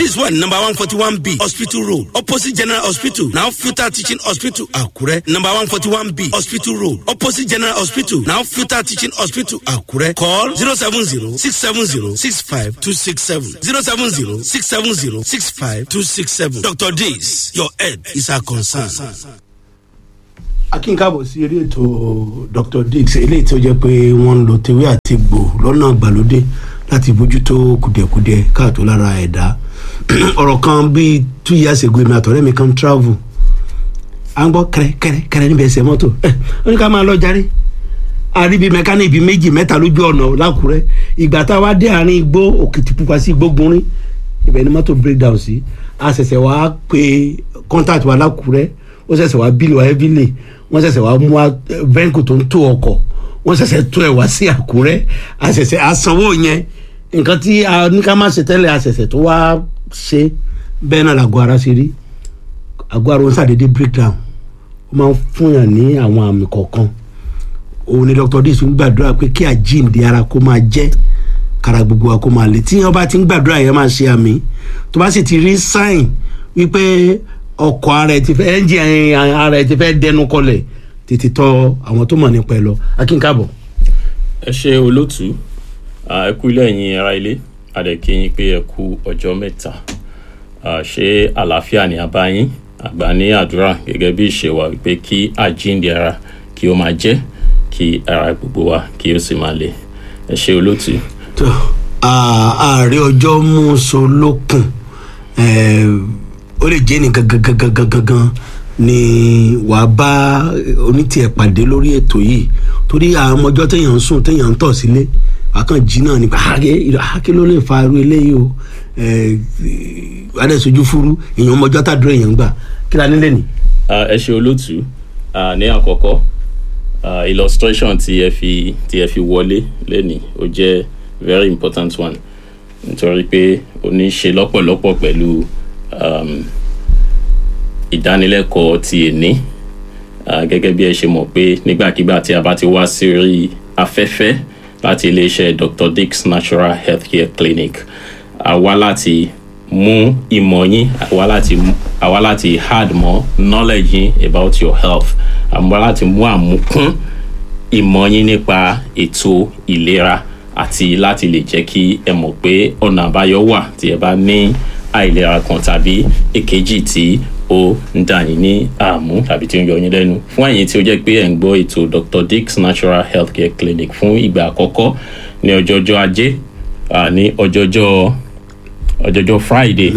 office wà ní number one forty one b hospital road opposite general hospital now filter teaching hospital àkúrẹ́ number one forty one b hospital road opposite general hospital now filter teaching hospital àkúrẹ́ call zero seven zero six seven zero six five two six seven zero seven zero six seven zero six five two six seven dr days your head is our concern. akínkábọ̀ sí eré ètò dr dix eléyìí tó jẹ́ pé wọ́n ń lo tewé àti gbò lọ́nà àgbàlódé láti bójútó kùdìẹ̀kudiẹ káàtó lára ẹ̀dá ọ̀rọ̀ kan bíi two years ago èmi àtọ̀rẹ́ mi kan travel à ń gbọ́ kẹrẹ kẹrẹ kẹrẹ níbi ẹsẹ̀ mọ́tò ẹ̀ ó ní ká máa lọ járe àríbi mẹkáníìkì bíi méjì mẹ́ta lójú ọ̀nà lákùrẹ́ ìgbà tá a wá dé àárín igbó òkìtìpupa sí igbó gunrin ibẹ̀ ni mọ́tò break down sí a ṣẹ̀ṣẹ̀ wá pe contact wa lákùrẹ́ ó ṣẹ̀ṣẹ̀ wá bílì wá heavily wọ́n ṣẹ̀ṣẹ̀ wá mú vẹ́ńkù tó ń tó ọkọ̀ wọ́n ṣẹ̀ṣẹ̀ tó ẹ̀ wá sí àkúrẹ́ a ṣẹ̀ṣẹ̀ àsanwó yẹn nǹkan tí a ní ká má ṣe tẹ́lẹ̀ a ṣẹ̀ṣẹ̀ tó wá ṣe bẹ́ẹ̀ náà làgọ́ ara ṣe rí àgọ́ ara wọn ṣàdédé break down ó máa ń fúnyàn ní àwọn àmì kọ̀ọ̀kan òun ni dr dis ń gbàdúrà pé kí àjíǹde ara kó máa jẹ́ kára gbogbo wa kó máa lè tí wọn bá ti ń gbàdúrà yẹn máa ṣe àmì tó bá sì ti rí sáìn wípé ọkọ̀ ara ẹ̀ ti fẹ́ ẹ́ńjì ara ẹ̀ ti fẹ́ dẹnu kọlẹ̀ tètè tọ àwọn tó mọ̀ nípa ẹ lọ akínkàbọ̀. ẹ ṣe olótú ẹ kú ilé ẹ̀yin ara ilé adẹ̀kíyìn pé ẹ kú ọjọ́ mẹ́ta ṣé àlàáfíà ni a bá yín àgbà ní àdúrà gẹ́gẹ́ bí ìṣe wa wípé kí àjíǹde ara kí ó máa jẹ́ kí ara gbogbo wa kí ó sì máa le ẹ ṣe olótú. tó ààrẹ ọjọ́ mú so lókun ó lè jẹ́ ní gangan gangan gangan ni wàá bá onítìẹ̀ pàdé lórí ètò yìí torí àwọn ọmọjọ́ téèyàn ń sùn téèyàn ń tọ̀ sílé àkàn jí náà ni àáké ló lè fa irú eléyìí o adẹ́sójú fúru èèyàn ọmọjọ́ tàdúrà èèyàn gbà kí la nílé ni. ẹ ṣe olótú ní àkọ́kọ́ uh, illustration tí ẹ fi tí ẹ fi wọlé lẹ́nìí ó jẹ́ very important one nítorí pé ó ní í ṣe lọ́pọ̀lọpọ̀ pẹ̀lú um, ìdánilẹ́kọ̀ọ́ ti èní uh, gẹ́gẹ́ bí ẹ ṣe mọ̀ pé nígbàkigbà tí a bá ti wá sí orí afẹ́fẹ́ láti iléeṣẹ́ dr dix natural healthcare clinic a wá láti mú ìmọ̀ yín àwa láti àwa láti add more knowledge yín about your health àmọ́ láti mú àmúkún ìmọ̀ yín nípa ètò ìlera àti láti lè jẹ́ kí ẹ mọ̀ pé ọ̀nà àbáyọ wà tí ẹ bá ní àìlera kan tàbí èkejì tí ó ń dà yín ní àmú tàbí tí ó ń yọ yín lẹ́nu fún ẹ̀yin tí ó jẹ́ pé ẹ̀ ń gbọ́ ètò dr dix natural healthcare clinic fún ìgbà àkọ́kọ́ ní ọjọ́jọ́ ajé ní ọjọ́jọ́ ọjọjọ friday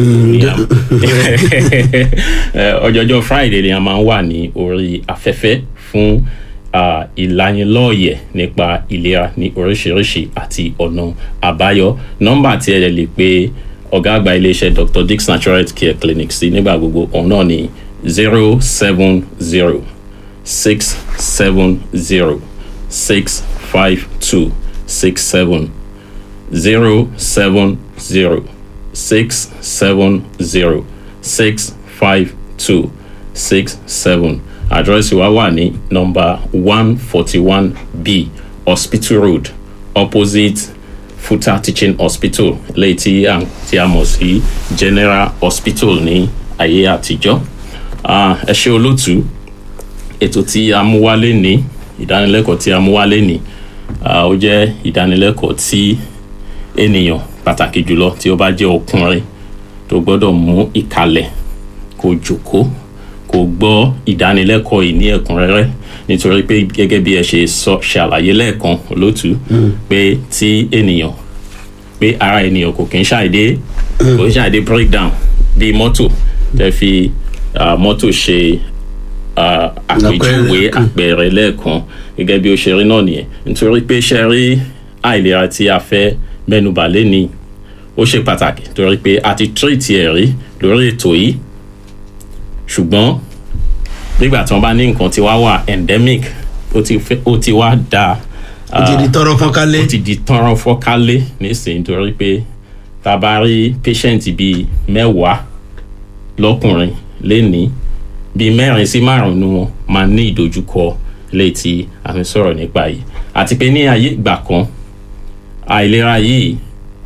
ọjọjọ friday ni a máa ń wà ní orí afẹ́fẹ́ fún ìlanilọ́ọ̀yẹ̀ nípa ìlera ní oríṣiríṣi àti ọ̀nà àbáyọ nọ́mbà tí ẹ lè pe ọ̀gá àgbà iléeṣẹ́ dr dix natural health care clinic sí nígbà gbogbo òun náà ní zero seven zero six seven zero six five two six seven zero seven zero six seven zero six five two six seven àdírẹ́sì wa wà ní nọmba one forty one b hospital road opposite futa teaching hospital lẹ́yìn tí a tí a mọ̀ sí general hospital ní ayé àtijọ́ ẹ ṣe olótú ètò tí a mú wálé ní ìdánilẹ́kọ̀ọ́ tí a mú wálé ní ó jẹ́ ìdánilẹ́kọ̀ọ́ tí ènìyàn pàtàkì jùlọ tí ó bá jẹ́ ọkùnrin tó gbọ́dọ̀ mú ìkàlẹ̀ kó jòkó kó gbọ́ ìdánilẹ́kọ̀ọ́ yìí ní ẹ̀kúnrẹ́rẹ́ nítorí pé gẹ́gẹ́ bí ẹ ṣe sọ ṣàlàyé lẹ́ẹ̀kan olótú pé tí ènìyàn pé ara ènìyàn kò kí ń ṣàìdé kò ń ṣàìdé break down bí mọ́tò tẹ́ fi mọ́tò ṣe àpèjúwe àpẹẹrẹ lẹ́ẹ̀kan gẹ́gẹ́ bí ó ṣe rí náà nìyẹn nítorí pé ṣe rí àìlera tí a fẹ́ mẹ́nubà lẹ́ni ó ṣe pàtàkì torí pé a ti tírìtì ẹ̀ rí lórí ètò yìí ṣùgbọ́n nígbà tí wọ́n bá ní nǹkan tí wá wà endemic ó ti wá da ó ti di tọrọ fọkálé ó ti di tọrọ fọkálé nísìnyí torí pé tá a bá rí patient bíi mẹ́wàá lọ́kùnrin lẹ́ni bíi mẹ́rin sí márùn-ún ni wọ́n máa ní ìdojúkọ léyìí tí a fi sọ̀rọ̀ nípa yìí àti pé ní ayé ìgbà kan àìlera yìí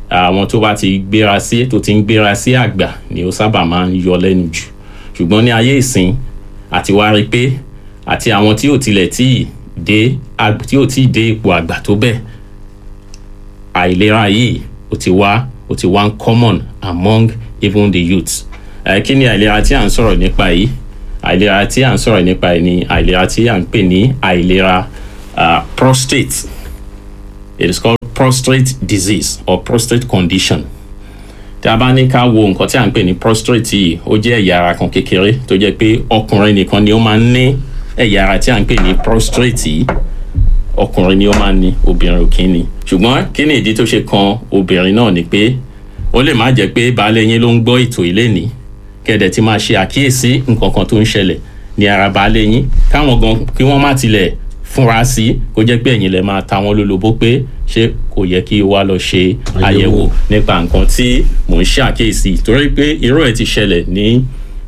àwọn tó bá ti gbéra sí tó ti ń gbéra sí àgbà ni ó sábà máa ń yọ lẹ́nu jù ṣùgbọ́n ní ayé ìsìn àti wá rí pé àti àwọn tí ò tilẹ̀ tí ì dé tí ò tí ì dé ipò àgbà tó bẹ́ẹ̀ àìlera yìí ó ti wá ó ti wá ń common among even the youths ẹ kí ni àìlera tí à ń sọ̀rọ̀ nípa yìí àìlera tí à ń sọ̀rọ̀ nípa yìí ni àìlera tí à ń pè ní àìlera uh, prostate it is called prostate disease or prostate condition tí a bá ní ká wo nǹkan tí à ń pè ní prostate yìí ó jẹ́ ẹ̀yà ara kan kékeré tó jẹ́ pé ọkùnrin nìkan ni ó máa ń ní ẹ̀yà ara tí à ń pè ní prostate yìí ọkùnrin ni ó máa ń ní obìnrin ò kí ń ní ṣùgbọ́n kí ni ìdí tó ṣe kan obìnrin náà ni pé ó lè má jẹ́ pé baálé yín ló ń gbọ́ ètò ilé ní kẹ̀dẹ̀ tí máa ṣe àkíyèsí nǹkan kan tó ń ṣẹlẹ̀ ní ara baálé yín káwọn gan kí wọ́n má tilẹ̀ fúnra sí kó jẹ́ pé ẹ̀yin lè máa ta wọ́n lólobó pé ṣé kò yẹ kí wá lọ ṣe àyẹ̀wò nípa nǹkan tí mò ń ṣe àkíyèsí torí pé irú ẹ̀ ti ṣẹlẹ̀ ní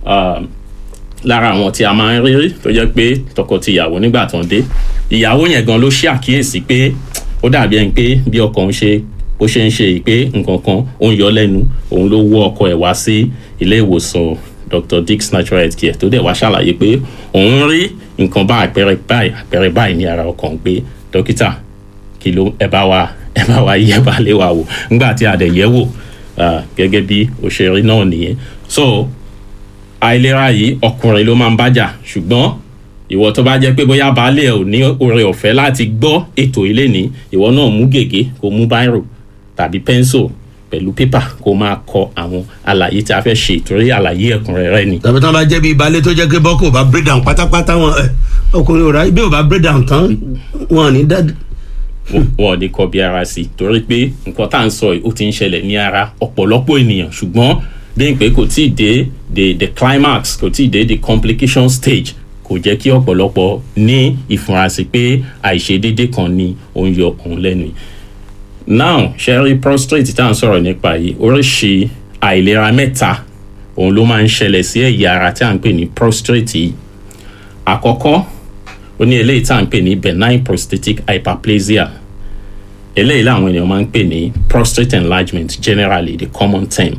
lára àwọn tí a máa ń rí tó jẹ́ pé tọkọ-tìyàwó nígbà tó ń dé ìyàwó yẹn gan ló ṣe àkíyèsí pé ó dàbí ẹni pé bí ọkọ ń ṣe bó ṣe ń ṣe pé nǹkan kan ó ń yọ lẹ́nu òun ló wọ́ ọkọ ẹ̀ wá sí ilé ìwòsàn Dr. Dick's Natural Health Care tó dẹ̀ wá ṣàlàyé pé òun rí nǹkan bá àpẹẹrẹ báyìí àpẹẹrẹ báyìí ní ara ọkàn pé dókítà kí ló ẹ bá wa ẹ bá wa yẹ bá lé wa wò nígbà tí a dẹ̀ yẹ̀ wò gẹ́gẹ́ bí òṣèré náà nìyẹn so àìlera yìí ọkùnrin ló máa ń bájà ṣùgbọ́n ìwọ tó bá jẹ́ pé bóyá baálé ẹ̀ ò ní oore ọ̀fẹ́ láti gbọ́ ètò ilé ní ìwọ náà mú gègé kó mú báírò tàbí pẹ́ńsò pẹ̀lú pépà kó máa kọ àwọn àlàyé tí a fẹ́ ṣe ìtorí àlàyé ẹ̀kúnrẹ́rẹ́ ni. tàbí tí wọn bá jẹ́ bíi baálé tó jẹ́ pé bọ́kù ò bá break down pátápátá wọn ẹ ọkùnrin ò rà bí ò bá break down tán wọn ò ní dá. wọn ò ní kọ bí ara sí torí pé nǹkan tá à ń sọ yìí ó ti ń ṣẹlẹ̀ ní ara ọ̀pọ̀lọpọ̀ ènìyàn ṣùgbọ́n lẹ́yìn pé kò tí ì dé the the climax kò tí ì dé the complication stage kò jẹ́ kí ọ̀pọ̀lọpọ̀ ní ìfurasí pé àìṣedéédé kan ni ó ń yọ òun lẹ́nu now ṣẹ́rí prostate tá à ń sọ̀rọ̀ nípa yìí oríṣi àìlera mẹ́ta òun ló máa ń ṣẹlẹ̀ sí ẹ̀yà ara tí à ń pè ní prostate yìí àkọ́kọ́ ó ní eléyìí tá à ń pè ní benign prostatic hyperplasia eléyìí làwọn ènìyàn máa ń pè ní prostate enlargement generally the common term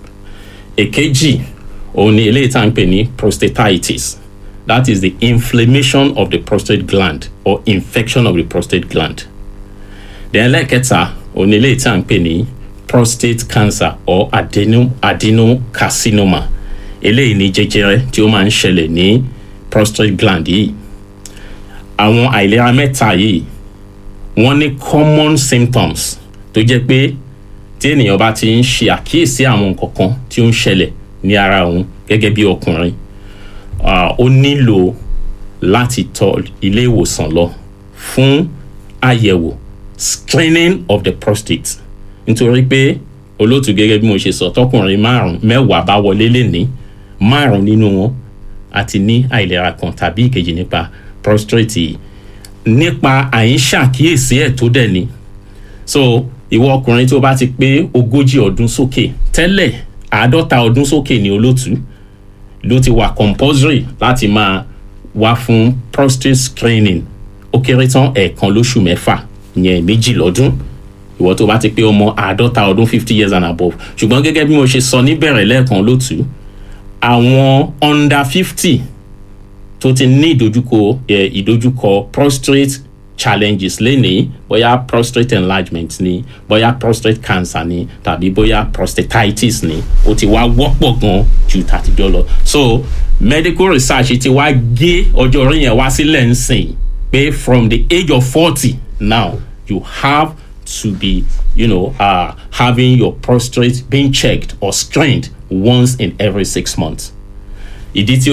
èkejì òun ni eléyìí tá à ń pè ní prostatitis that is the inflammation of the prostate gland or infection of the prostate gland then lẹ́ẹ̀kẹta òun ni eléyìí tá à ń pè ní prostate cancer or adeno adenocarcinoma eléyìí ní jẹjẹrẹ tí ó máa ń ṣẹlẹ̀ ní prostate gland yìí àwọn àìlera mẹ́ta yìí wọ́n ní common symptoms tó jẹ́ pé tí ènìyàn bá ti ń ṣe àkíyèsí àwọn nǹkan kan tí ó ń ṣẹlẹ̀ ní ara òun gẹ́gẹ́ bí ọkùnrin ó nílò láti tọ̀ ilé ìwòsàn lọ fún àyẹ̀wò screening of the prostate nítorí pé olóòtú gẹ́gẹ́ bí mo ṣe sọ tọkùnrin márùn mẹ́wàá bá wọlé lẹ́ni márùn nínú wọn àti ní àìlera kan tàbí ìkejì nípa prostate yìí nípa àìṣàkíyèsí ẹ̀ tó dẹ̀ ni so ìwọ ọkùnrin tó bá ti pé ogójì ọdún sókè tẹ́lẹ̀ àádọ́ta ọdún sókè ní olóòtú ló ti wà compulsory láti máa wá fún prostate screening ó kéré tán ẹ̀ẹ̀kan lóṣù mẹ́fà ìyẹn méjì lọ́dún ìwọ tó bá ti pé ọmọ àádọ́ta ọdún fifty years and above ṣùgbọ́n gẹ́gẹ́ bí mo ṣe sọ níbẹ̀rẹ̀ lẹ́ẹ̀kan lótú àwọn under fifty tó ti ní ìdojúkọ ìdojúkọ prostate challenges lénìí bóyá prostate enlargement ni bóyá prostate cancer ni tàbí bóyá prostatitis ni ó ti wá wọ́pọ̀ gan ju tàtijọ́ lọ so medical research ti wá gé ọjọ́ orí yẹn wá sílẹ̀ ń sìn pé from the age of forty now you have to be you know uh, having your prostate being checked or screened once in every six months ìdí tí